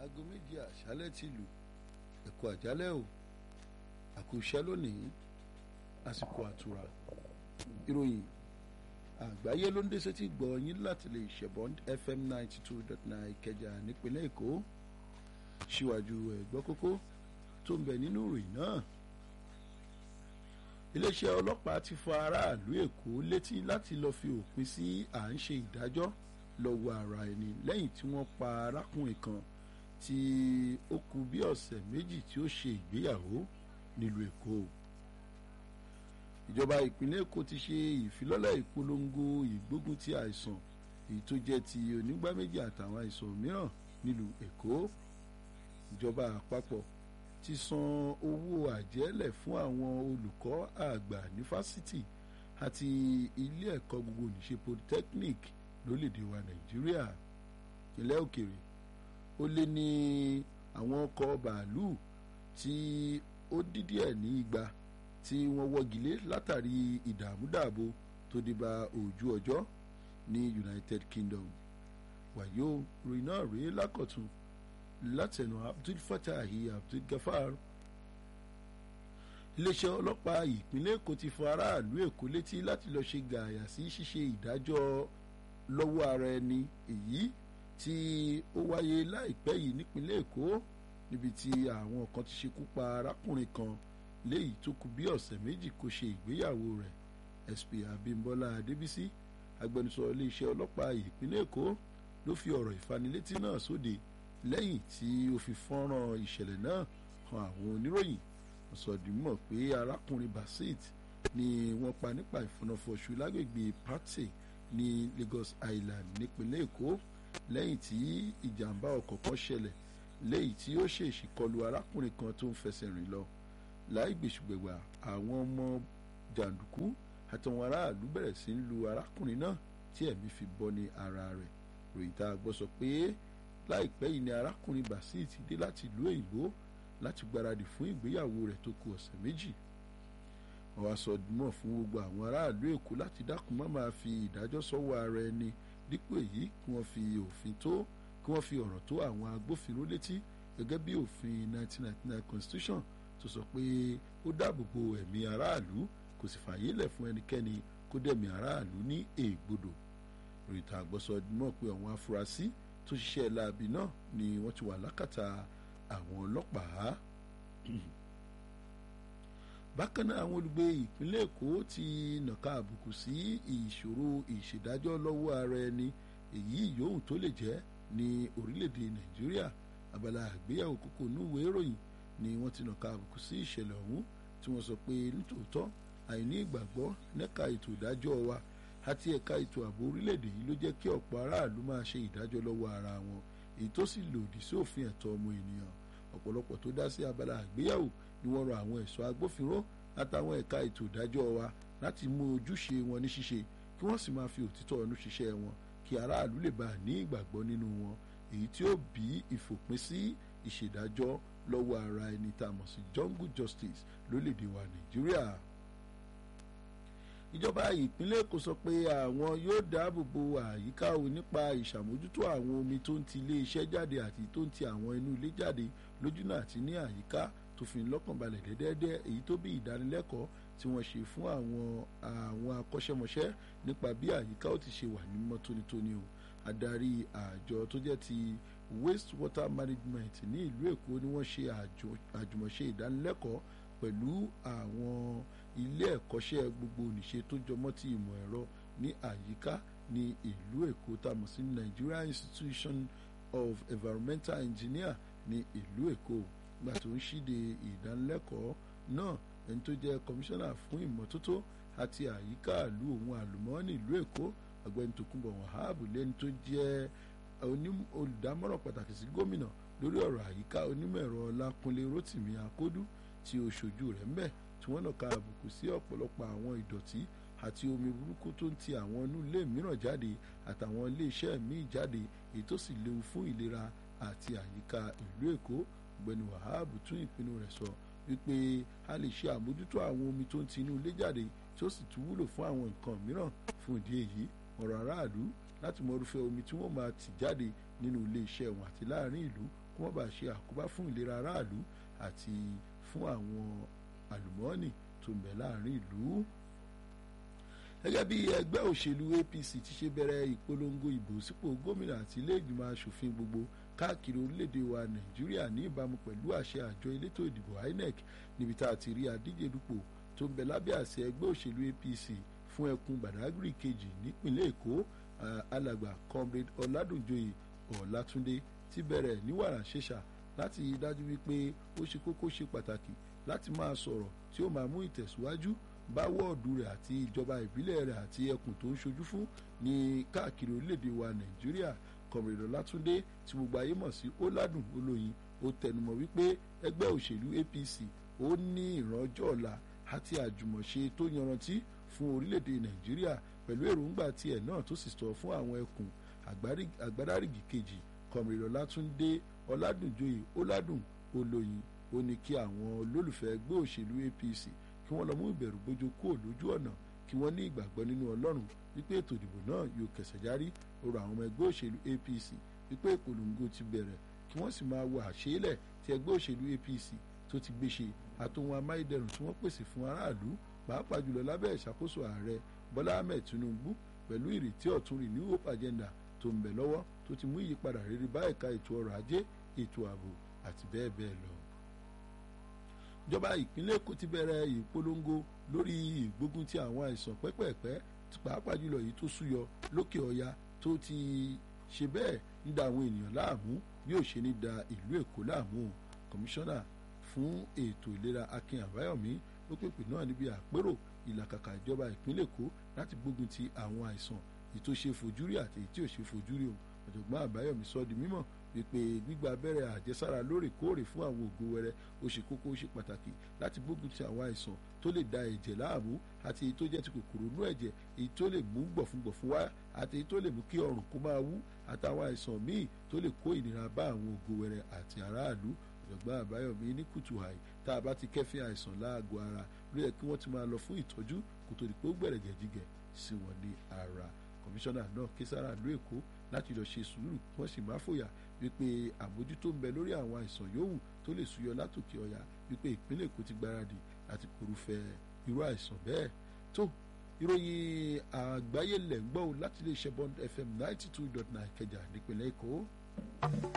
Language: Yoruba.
aago méjì àṣálẹ́ ti lù ẹ̀kọ́ àjálẹ́ o àkùṣẹ́ lónìí àsìkò àtura ìròyìn àgbáyé ló ń dé sétí gbọ́ yín láti lè ṣẹ̀bọ́n fm ninety two dot nine ìkẹjà nípínlẹ̀ èkó síwájú ẹ̀gbọ́ kókó tó ń bẹ nínú ìròyìn náà iléeṣẹ́ ọlọ́pàá ti fọ aráàlú èkó létí láti lọ́ọ́ fi òpin sí à ń ṣe ìdájọ́ lọ́wọ́ ara ẹni lẹ́yìn tí wọ́n pa arákùnrin kan tí ó kù bí ọ̀sẹ̀ méjì tí ó ṣe ìgbéyàwó nílùú èkó ìjọba ìpínlẹ̀ èkó ti ṣe ìfilọ́lẹ̀ ìpolongo ìgbógun ti àìsàn èyí tó jẹ́ ti onígbá méjì àtàwọn àìsàn mìíràn nílùú èkó ìjọba àpapọ̀ ti san owó àjẹ́lẹ̀ fún àwọn olùkọ́ àgbà ní fásitì àti ilé ẹ̀kọ́ gbogbo níṣe polytechnic lórílẹ̀‐èdè wa nàìjíríà ilẹ̀ òkèrè ó lé ní àwọn ọkọ̀ bàálù tí ó dídí ẹ̀ ní igba tí wọ́n wọ́gilé látàrí ìdààmúdààbò tó dé bá ojú ọjọ́ ní united kingdom wàyó ròyìn náà rèé lákọ̀tún látẹnu abdul fatahi abdul gafar iléeṣẹ́ ọlọ́pàá ìpínlẹ̀ èkó ti fọ aráàlú èkó létí láti lọ́ọ́ ṣe gààyà sí ṣíṣe ìdájọ́ lọ́wọ́ ara ẹni èyí tí ó wáyé láìpẹ́ yìí nípínlẹ̀ èkó níbi tí àwọn kan ti ṣekú pa arákùnrin kan léyìí tó kù bí ọ̀sẹ̀ méjì kó ṣe ìgbéyàwó rẹ̀ sp abimbola adébísí agbẹnusọ iléeṣẹ́ ọlọ́pàá ìpínlẹ̀ èkó ló fi ọ̀rọ̀ ìfanilétí náà sóde lẹ́yìn tí ó fi fọ́nrán ìṣẹ̀lẹ̀ náà hàn àwọn oníròyìn wọ́n sọ di mọ̀ pé arákùnrin basit ni wọ́n pa nípa ìfọ̀nàfọ̀ṣù lágbègbè pate ní lagos island nípínlẹ̀ èkó lẹ́yìn tí ìjàmbá ọkọ̀ kan ṣẹlẹ̀ lẹ́yìn tí ó ṣèṣì kọlu arákùnrin kan tó ń fẹsẹ̀ rìn lọ láì gbèsùgbẹ̀gbà àwọn ọmọ jàǹdùkú àtàwọn aráàlú bẹ̀rẹ̀ sí ń lu arákùnrin náà tí ẹ̀mí fi bọ́ ní ara rẹ̀ ròyìn tá a gbọ́ sọ pé láìpẹ́ yìí ni arákùnrin basit dé láti ìlú òyìnbó láti gbáradì fún ìgbéyàwó rẹ̀ tó kù ọ̀sẹ̀ méjì wọ́n wá sọ mọ̀ fún gbogbo àwọn aráàlú èkó láti dákun má máa fi ìdájọ́ sọ́wọ́ ara ẹni dípò èyí kí wọ́n fi òfin tó kí wọ́n fi ọ̀rọ̀ tó àwọn agbófinró létí gẹ́gẹ́ bí òfin 1999 constitution tó sọ pé ó dáàbò bo ẹ̀mí aráàlú kò sì fààyè lẹ̀ fún ẹnikẹ́ni kó dẹ̀mí aráàlú ní ègbodò rìtà àgbọ̀sọ mọ̀ pé àwọn afurasí tó ṣiṣẹ́ láabi náà ni wọ́n ti wà lákàtà àwọn ọlọ́pàá bákan náà àwọn olùgbé ìpínlẹ̀ èkó ti nàka àbùkù sí ìṣòro ìṣèdájọ́ lọ́wọ́ ara ẹni èyí yòówù tó lè jẹ́ ní orílẹ̀-èdè nàìjíríà abala àgbéyàwó kókó núwèé ìròyìn ni wọ́n ti nàka àbùkù sí ìṣẹ̀lẹ̀ ọ̀hún tí wọ́n sọ pé nítòótọ́ àìní ìgbàgbọ́ lẹ́ka ètò ìdájọ́ wa àti ẹ̀ka ètò ààbò orílẹ̀-èdè yìí ló jẹ́ kí ọ̀pọ̀ aráàlú máa ṣe ìdájọ́ lọ́wọ́ ara wọn èyí tó sì lòdì sí òfin ẹ̀tọ́ ọmọ ènìyàn ọ̀pọ̀lọpọ̀ tó dá sí abala àgbéyàwó ni wọ́n rọ àwọn ẹ̀ṣọ́ agbófinró àtàwọn ẹ̀ka ètò ìdájọ́ wa láti mú ojúṣe wọn ní ṣíṣe kí wọ́n sì máa fi òtítọ́ ọ̀nù ṣiṣẹ́ wọn kí aráàlú lè bá ní ìgbàgbọ́ nínú wọn èyí tí ó bí ìfòpin sí ìṣèdájọ́ lọ́wọ́ ara ẹni tá a mọ̀ sí jungle justice lórílẹ̀‐èdè wa nàìjíríà ìjọba ìpínlẹ̀ èkó sọ pé àwọn yóò dáàbò bo àyíká o nípa ìṣàmójútó àwọn omi tó ń ti ilé iṣẹ́ jáde àti tó ń ti àwọn inú ilé jáde lójúnà àti ní àyíká tó fi lọ́kànbalẹ̀ dẹ́dẹ́dẹ́ èyí tó bí ìdánilẹ́kọ̀ọ́ tí wọ́n ṣe fún àwọn àwọn akọ́ṣẹ́mọṣẹ́ nípa bí àyíká ó ti ṣe wà ní mọ́ tónítóní o adarí àjọ tó jẹ́ ti waste water management ní ìlú èkó ni wọ́n ṣe àjùmọ̀ṣe ìdánilẹ́kọ̀ọ́ pẹ̀lú àwọn ilé ẹ̀kọ́ṣẹ́ gbogbo nìṣe tó jọmọ́ ti ìmọ̀ ẹ̀rọ ní àyíká ní ìlú èkó tá a mọ̀ sí Nigeria Institution of Environmental Engineer ní ìlú èkó gbà tó ń ṣíde ìdánilẹ́kọ̀ọ́ náà ẹni tó jẹ́ kọmíṣánná fún ìmọ́tótó àti àyíká ìlú òun àlùmọ́ọ́nì ìlú èkó ọ̀gbẹ́ni Tòkunbọ̀ Wahab lẹ́ni tó jẹ́ olùdámọ̀ràn pàtàkì sí gómìnà lórí ọ̀rọ̀ àyíká onímọ̀ ẹ̀rọ Ọlákúnlé Rótìmí Akódú tí ó ṣojú rẹ̀ ńbẹ̀ tí wọ́n nàka àbùkù sí ọ̀pọ̀lọpọ̀ àwọn ìdọ̀tí àti omi burúkú tó ń ti àwọn inú ilé mìíràn jáde àtàwọn ilé iṣẹ́ míì jáde èyí tó sì léwu fún ìlera àti àyíká ìlú Èkó ọ̀gbẹ́ni Wahab tún ìpinnu rẹ̀ sọ wípé a lè ṣe àmójútó àwọn omi tó ń ti inú ilé jáde tí ó sì tún wúlò fún àwọn nǹkan mìíràn fún ìdí èyí ọ̀rọ̀ aráàlú láti mọ irúfẹ́ omi tí wọ́n máa tì jáde nínú ilé iṣẹ́ wọn àti láàrin ìlú kó má bàa ṣe àkóbá fún ìlera aráàlú àti fún àwọn àlùmọ́ọ́nì tó ń bẹ láàrin ìlú gẹ́gẹ́ bí ẹgbẹ́ òṣèlú APC ti ṣe bẹ̀rẹ̀ ìpolongo ìbò sípò gómìnà àti ilé ìgbìmọ̀ asòfin gbogbo káàkiri orílẹ̀-èdè wa Nàìjíríà ní ìbámu pẹ̀lú àṣẹ àjọ elétò ìdìbò INEC níbi tá a ti rí adíje dupò tó ń bẹ lábẹ́ àṣẹ ẹgbẹ́ òṣèlú APC fún ẹkùn Badagry kejì nípìnlẹ̀ Èkó alàgbà comrade Ọládùnjoyè Ọlátúndé ti bẹ̀rẹ̀ ní wàrà ṣẹṣà láti dájú wípé ó ṣe kókó ṣe pàtàkì láti máa sọ̀rọ̀ tí ó máa mú ìtẹ̀síwájú bá wọ́ọ̀dù rẹ̀ àti ìjọba ìbílẹ̀ rẹ̀ àti ẹkùn tó ń ṣojú fún ní káàkiri orílẹ̀-èdè wa Nàìjíríà kọ̀mìrìdọ̀ Látúndé tí gbogbo ayé mọ̀ sí Ọládùn Olóyin ó tẹnumọ́ wípé ẹgbẹ́ òṣèlú APC ó ní ìrànjọ́ ọ̀la àti àjùmọ̀ṣe tó yanrantí fún orílẹ̀-èdè Nàìjíríà pẹ̀lú èròǹgbà tiẹ̀ náà tó sì sọ fún àwọn ẹkùn àgbádárìgì kejì kọ̀mìrìdọ̀ Látúndé Ọládùnjoyè Ọládùn Olóyin ó ní kí àwọn olólùfẹ́ ẹgbẹ́ òṣèlú APC kí wọ́n lọ mú ìbẹ̀rù bójú kúrò lójú ọ̀nà kí wọ́n ní ìgbàgbọ́ nínú Ọlọ́run wípé ètò ìdìbò náà yóò kẹsẹ̀ járí ọ̀rọ̀ àwọn ọmọ ẹgbẹ́ òṣèlú APC wípé ìpolongo ti bẹ̀rẹ̀ kí wọ́n sì máa wo àṣeélẹ̀ tí ẹgbẹ́ òṣèlú APC tó ti gbé ṣe àtòhun amáyédẹrùn tí wọ́n pèsè fún aráàlú pàápàá jùlọ lábẹ́ ìṣàkóso ààrẹ Bọ́lá Ahmed Tinubu pẹ̀lú ìrètí ọ̀tun Renew Hope Agenda tó ń bẹ lọ́wọ́ tó ti mú ìyípadà rere bá ẹ̀ka ètò ọrọ̀ ajé ètò ààbò àti bẹ́ẹ̀ bẹ́ẹ̀ lọ ìjọba ìpínlẹ̀ Èkó ti bẹ̀rẹ̀ ìpolongo lórí ìgbógun ti àwọn àìsàn pẹ́pẹ́ẹ̀pẹ́ pàápàá jùlọ èyí tó súyọ lókè ọya tó ti ṣe bẹ́ẹ̀ ń da àwọn ènìyàn láàmú bí ó ṣe ní da ìlú Èkó láàmú kọmíṣánná fún ètò ìlera Akin Àbáyọ̀mí ló pèpè náà níbi àpérò ìlàkàkà ìjọba ìpínlẹ̀ Èkó láti gbógun ti àwọn àìsàn èyí tó ṣe fojúrí àti èyí tí ò ṣe fojúrí o ọ̀jọ̀gbọ́n Àbáyọ̀mí sọ di mímọ̀ wípé gbígba abẹ́rẹ́ àjẹsára lóòrèkóòrè fún àwọn ògo wẹrẹ ó ṣe kókó ó ṣe pàtàkì láti gbógun ti àwọn àìsàn tó lè da ẹ̀jẹ̀ láàmú àti èyí tó jẹ́ ti kòkòrò inú ẹ̀jẹ̀ èyí tó lè mú gbọ̀fúngbọ̀fún wá àti èyí tó lè mú kí ọrùn kó máa wú àtàwọn àìsàn míì tó lè kó ìnira bá àwọn ògo wẹrẹ àti aráàlú ọ̀jọ̀gbọ́n àbáyọ̀mí ní kùtù àì tá a bá ti kẹ́fín àìsàn láàgọ̀ ara ló yẹ kí wọ́n ti máa lọ fún ìtọ́jú kó tó di pé ó gbẹ̀rẹ̀ gẹ̀jígẹ̀ sí wọn ní ara kọmíṣánná náà ké sára ìlú èkó láti lọ ṣe sùúrù kí wọ́n sì má fòyà wípé àmójútó ń bẹ lórí àwọn àìsàn yòówù tó lè súyọ látòkè ọ̀yà wípé ìpínlẹ̀ èkó ti gbáradì láti korúfẹ́ irú àìsàn bẹ́ẹ̀ tó ìròyìn àgbáyé lẹ̀ ń gbọ́ láti lè ṣe Bond FM ninety two dot nine Ìkẹjà nípínlẹ̀ èkó.